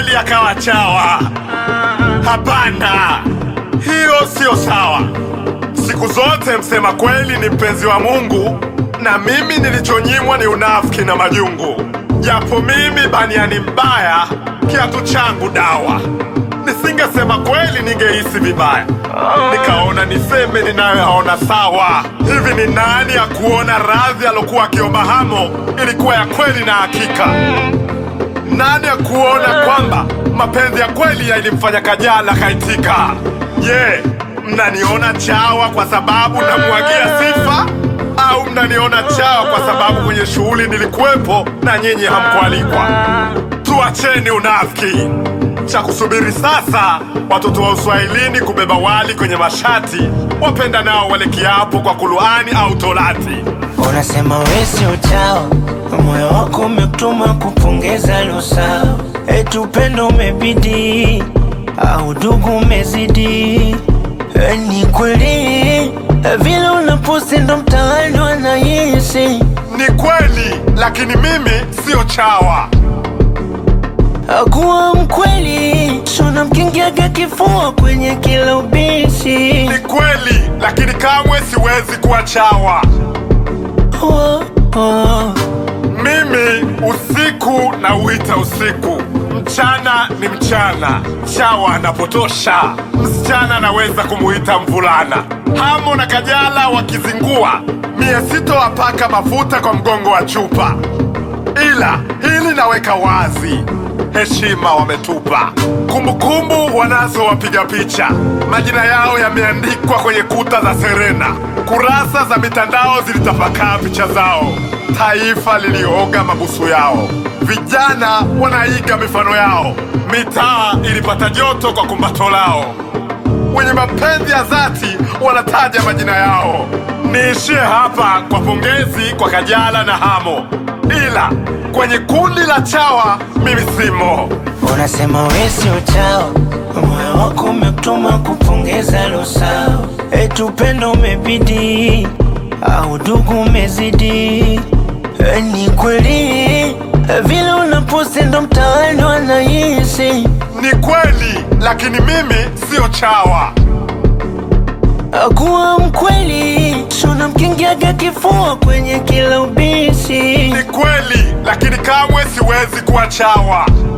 kweli akawa chawa. Hapana, hiyo siyo sawa. Siku zote msema kweli ni mpenzi wa Mungu, na mimi nilichonyimwa ni unafiki na majungu. Japo mimi baniani mbaya, kiatu changu dawa. Nisingesema kweli, ningehisi vibaya. Nikaona niseme ninayoyaona sawa. Hivi ni nani ya kuona radhi alokuwa akiomba Hamo ilikuwa ya kweli na hakika? Nani ya kuona kwamba mapenzi ya kweli yalimfanya Kajala kaitika? Je, mnaniona chawa kwa sababu namwagia sifa au mnaniona chawa kwa sababu kwenye shughuli nilikuwepo na nyinyi hamkualikwa? Tuacheni unafiki. Cha kusubiri sasa, watoto wa Uswahilini kubeba wali kwenye mashati, wapenda nao wale kiapo kwa Kuluani au Torati. Unasema we sio chawa, moyo wako umekutuma kupongeza losa, eti upendo umebidi au dugu umezidi. E, ni kweli vile unaposti ndo mtaani wanahisi Ni kweli, lakini mimi sio chawa. akuwa mkweli, suna mkingiaga kifua kwenye kila ubisi. Ni kweli, lakini kamwe siwezi kuwa chawa. Oh, oh. Mimi usiku na uita usiku, mchana ni mchana. Chawa anapotosha, msichana anaweza kumuita mvulana. Hamo na Kajala wakizingua, mie sitowapaka mafuta kwa mgongo wa chupa, ila hili naweka wazi, heshima wametupa. Kumbukumbu wanazo wapiga picha, majina yao yameandikwa kwenye kuta za Serena, kurasa za mitandao zilitapakaa picha zao, taifa lilioga mabusu yao, vijana wanaiga mifano yao, mitaa ilipata joto kwa kumbato lao wenye mapenzi ya dhati wanataja majina yao. Niishie hapa kwa pongezi kwa Kajala na Hamo, ila kwenye kundi la chawa mimi simo. Unasema we sio chawa, moyo wako umekutuma kupongeza losa, eti upendo umebidi au dugu umezidi. E, ni kweli vile unaposti ndo mtaani wanahisi Ni kweli, lakini mimi sio chawa. akuwa mkweli, suna mkingiaga kifua kwenye kila ubisi. Ni kweli, lakini kamwe siwezi kuwa chawa.